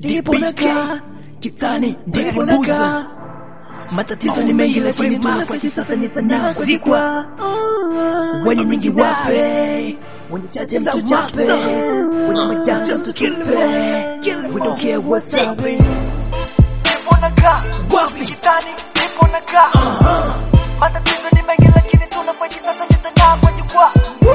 ndipo nakaa kitani, ndipo nakaa matatizo ni mengi, lakini tunakwezi sasa ni sanaa kuzikwa wenye nyingi wape wenye chache mtu chape wenye majanga tutupe we don't care what's up Nipo nakaa wapi kitani, nipo nakaa matatizo ni mengi, lakini tunafanya sasa ni sanaa kwa jukwaa.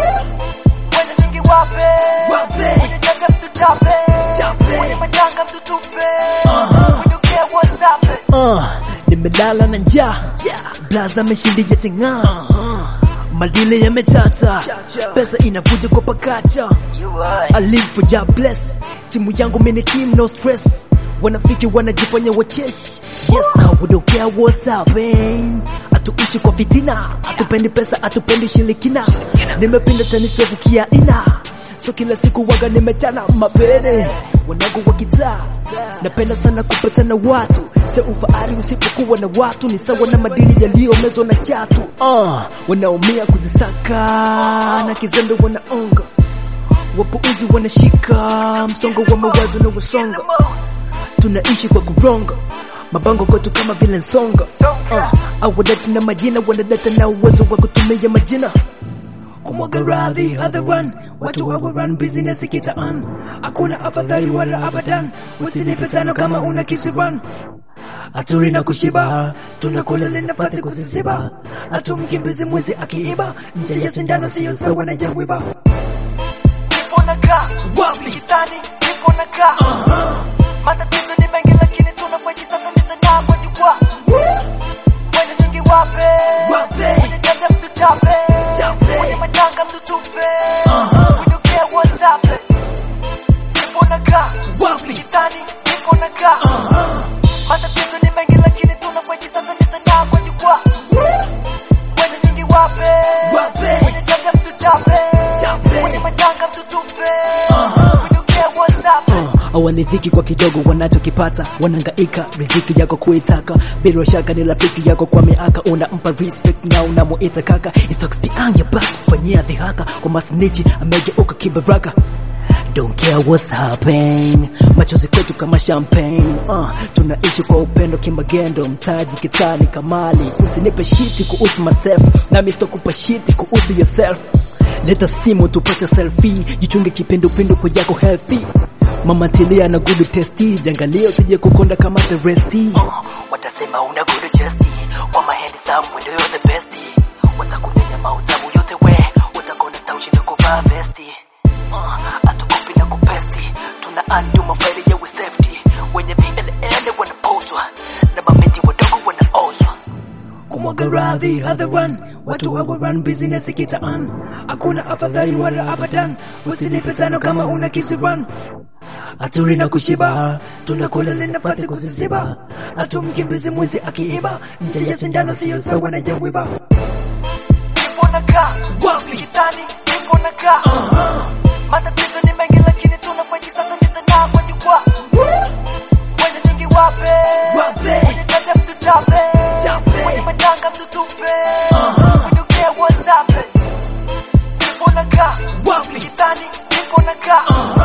Wenye nyingi wape, Wape. wenye chache mtu chape, Chape. wenye majanga mtu tupe. We don't care what's up. Uh, nimelala na njaa blaza ameshindija cheng'aa madile yametata pesa inavuja kwa pakacha I live for job bless timu yangu mini team no stress wanafiki wanajifanya wacheshi yes I don't care what's happening atuishi kwa fitina atupendi pesa atupendi shilikina nimepinda tanisevukia ina so kila siku waga nimechana mapere wanangu wa kitaa napenda sana kupatana watu se ufaari usipokuwa na watu ni sawa na madini yaliyomezwa na chatu uh, wanaumia kuzisaka na kizembe wanaonga wapuuzi wanashika msongo wa mawazo na wasonga tunaishi kwa kuronga mabango kwetu kama vile nsonga uh, awadati na majina wanadata na uwezo wa kutumia majina kumwaga radhi hadharan watu wa run business kitaan hakuna afadhali wala abadan usinipe tano kama una kisiran haturi na kushiba tunakula ni nafasi kuzisiba hatumkimbizi mwizi akiiba nje ya sindano siyo sawa na jawiba Nipo nakaa Wapi? kitani, nipo nakaa matatizo ni mengi, lakini tunafanya sasa ni sanaa kwa jukwaa. Wenye nyingi wape, Wape. wenye chache mtu chape, Chape. wenye majanga mtu tupe. We don't care what's up. Nipo nakaa Wapi? kitani, nipo nakaa matatizo ni mengi, lakini tunafanya sasa ni sanaa kwa jukwaa. Wenye nyingi wape, Wape. wenye chache mtu chape, Chape. wenye majanga mtu tupe. We don't care what's up. awaliziki kwa kidogo wanachokipata wanangaika riziki yako kuitaka bila shaka ni rafiki yako kwa miaka unampa respect na unamuita kaka It talks behind your back fanyia dhihaka kwa masnichi amegeuka kibaraka Don't care what's happening machozi kwetu kama champagne uh, tunaishi kwa upendo kimagendo mtaji kitani kamali usinipe shiti kuhusu myself nami sitokupa shiti kuhusu yourself leta simu tupate selfie jichunge kipindupindu kwa yako healthy mama tilia na good testi jangalio sije kukonda kama the resti watasema una good chesti kwa mahendi sam wendo yo the best watakunenya mautamu yote we utakonda taushinda kuvaa vesti uh, atukupi na kupesti tuna andu mafaili ya safety wenye VLN wanapozwa na mamiti wadogo wanaozwa kumwaga radhi hadharan watu wa run business kitaan hakuna afadhali wala abadan usinipe tano kama una kisiran haturi na kushiba tunakula ni nafasi kuzisiba hatumkimbizi mwizi akiiba nje ya sindano siyo sawa na jawiba Nipo nakaa Wapi? kitani, nipo nakaa matatizo ni mengi, lakini tunafanya sasa ni sanaa kwa jukwaa. Wenye nyingi wape, Wape. wenye chache mtu chape, Chape. wenye majanga mtu tupe. We don't care what's up. Nipo nakaa Wapi? kitani, nipo nakaa